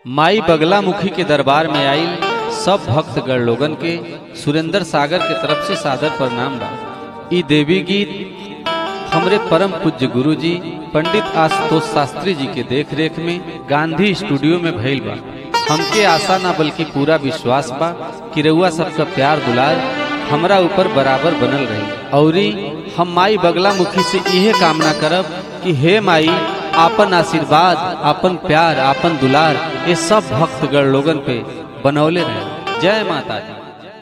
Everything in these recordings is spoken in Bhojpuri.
माई बगलामुखी के दरबार में आइल सब भक्तगण लोगन के सुरेंद्र सागर के तरफ से सादर प्रणाम बा ई देवी गीत हमरे परम पूज्य गुरु जी पंडित आशुतोष शास्त्री जी के देख रेख में गांधी स्टूडियो में भइल बा हमके आशा ना बल्कि पूरा विश्वास बा कि रउआ सबका प्यार दुलार हमरा ऊपर बराबर बनल रही औरी हम माई बगलामुखी से इहे कामना करब कि हे माई आपन आशीर्वाद आपन प्यार आपन दुलार ये सब भक्तगण लोगन पे बनौले रहे जय माता दी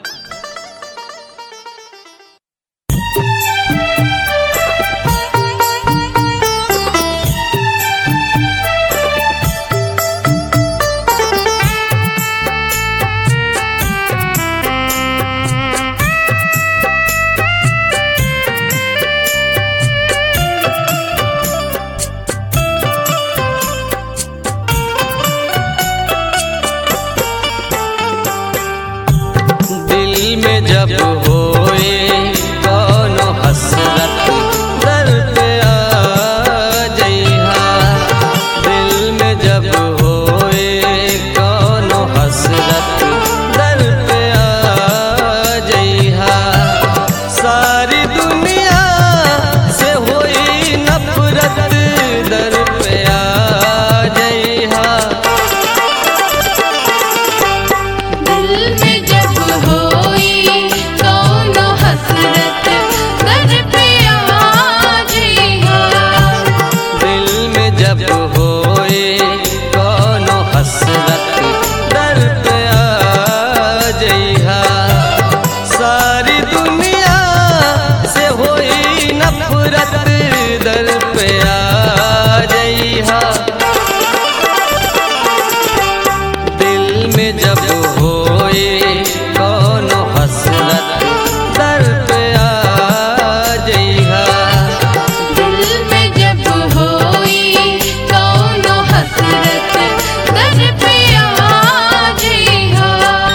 दिल में जब होए कौनो हसरत दर पे आ जइहा दिल में जब होए कौनो हसरत दर पे आ जइहा सारी दुनिया से होई नफरत दर पे आ जइहा दिल में जब होई कौनो हसरत दर पे आ जइहा दिल में जब होए कौनो हसरत दर पे आ जइहा सारी दुनिया से होई नफरत दर पे आ जइहा दिल में जब होए कौनो हसरत दर पे आ जइहा दिल में जब होई कौनो हसरत दर पे आ जइहा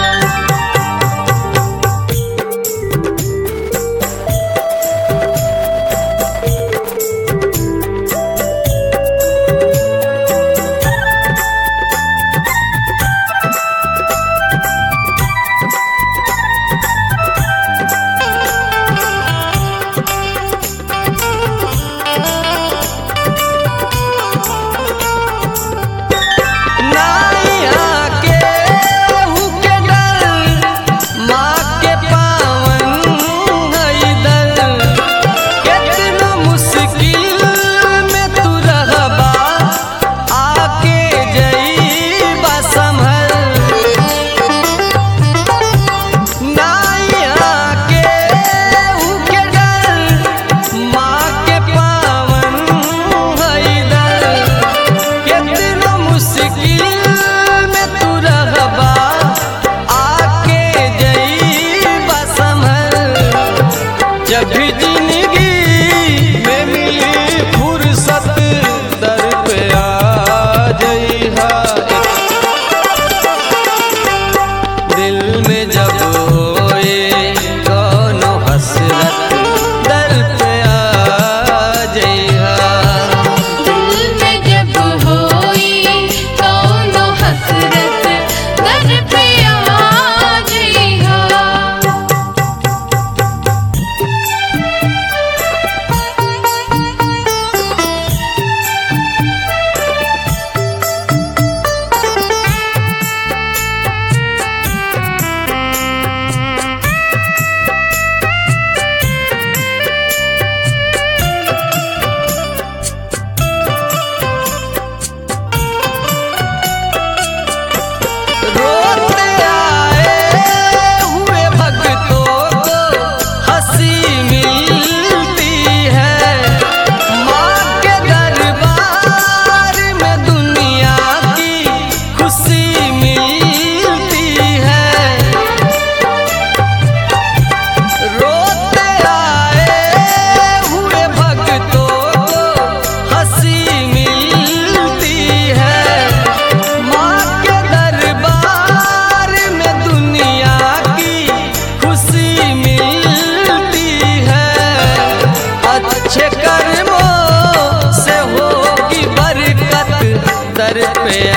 नाइया के हु के डर माँ के पावन हई दर केतनो मुश्किल में तू रहबा आके जईबा संभल नाइया के हु के डर माँ के पावन हई दर कितना मुश्किल में तू रहबा आके जईबा संभल जब भी जिंदगी में मिली फुर्सत दर पे आ जइहा दिल में जब होए कौनो हसरत दर पे आ जइहा दिल में जब होई कौनो हसरत दर पे आ जइहा रोते आए हुए भक्तों को हंसी मिलती है माँ के दरबार में दुनिया की खुशी मिलती है रोते आए हुए भक्तों को हंसी मिलती है माँ के दरबार में दुनिया की खुशी मिलती है अच्छे कर्मों से होगी बरकत दर पे